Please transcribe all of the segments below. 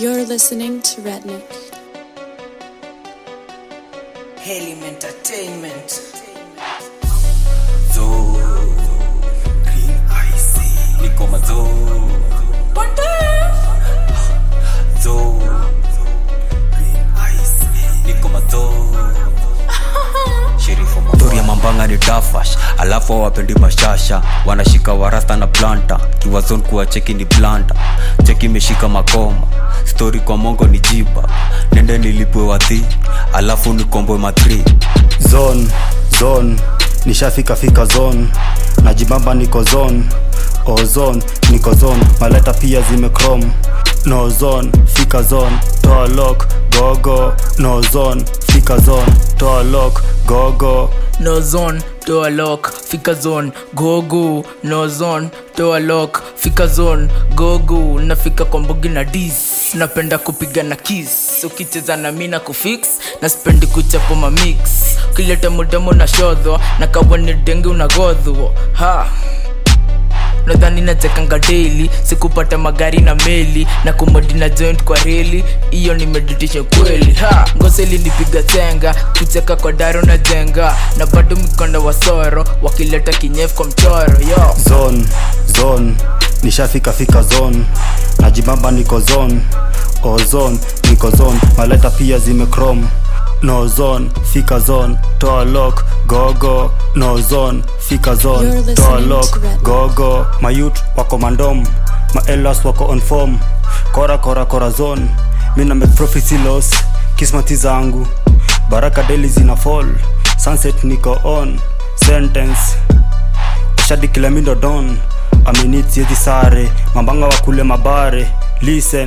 You're listening to Redneck. Helium Entertainment. Zo Green Icy Niko mazo Zo Green Icy Niko mazo Sheriff wa Tori ya mambanga ni dafash alafu hawapendi mashasha wanashika warasta na planta kiwazon kuwa cheki ni planta cheki imeshika makoma stori kwa mongo ni jiba nende nilipwe wadhi alafu nikombwe matri zone zone nishafika fika zone najibamba niko zone ozone niko zone maleta pia zimecrom no zone fika zone toa lock gogo no zone fika zone toa lock gogo no zone toa lock fika zone gogo no zone toa lock fika zone gogo nafika kwa mbogi na dis napenda kupiga na kis ukicheza na mi na kufix na spendi kuchapo mamix ukileta mudamo na shodho na kawani denge unagodhwo ha nadhani nachekanga daily sikupata magari na meli na kumodi na joint kwa reli hiyo ni meditation kweli ha ngoseli nipiga chenga kucheka kwa daro na jenga na bado mikonda wa soro wakileta kinyefu kwa mchoro yo zone zone nishafika fika zone najibamba niko zone ozone niko zone maleta pia zimecrom no zone fika zone toa lock gogo no zone fika You're zone listening toa to lock Red. gogo mayut wako mandom maelas wako on form kora kora kora zone mi na make prophecy loss kismati zangu baraka daily zina fall sunset niko on sentence shadi kila mindo don aminit siezi sare mambanga wa kule mabare listen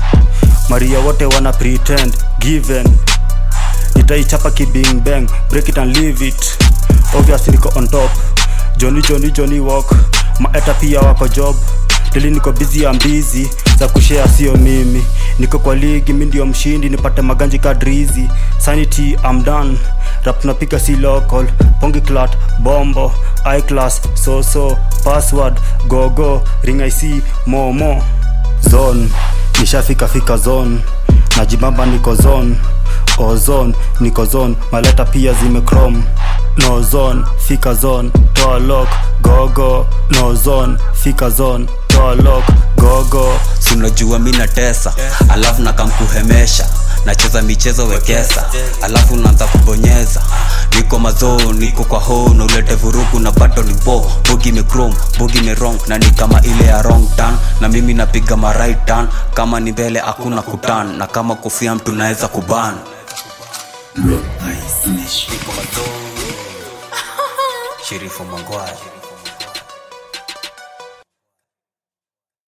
maria wote wana pretend given nitaichapa kibing bang break it and leave it obvious niko on top johnny johnny johnny walk maeta pia wako job deli niko busy ya mbizi za kushea sio mimi niko kwa ligi mi ndio mshindi nipate maganji kadrizi sanity am done rap napiga si local pongi clat bombo iclass soso password gogo ring ic momo zone nishafika fika zone najibamba niko zone ozone niko zone maleta pia zimecrom no zone fika zone toa lock gogo no zone fika zone toa lock gogo sinajua mi natesa alafu nakamkuhemesha nacheza michezo wekesa alafu naanza kubonyeza niko mazoo niko kwa ho na ulete vurugu na bado ni bo bogi mecrom bogi merong na ni kama ile ya wrong turn na mimi napiga ma right turn kama ni mbele hakuna kutan na kama kofia mtu naweza kuban niko mazoo sherifu mangwai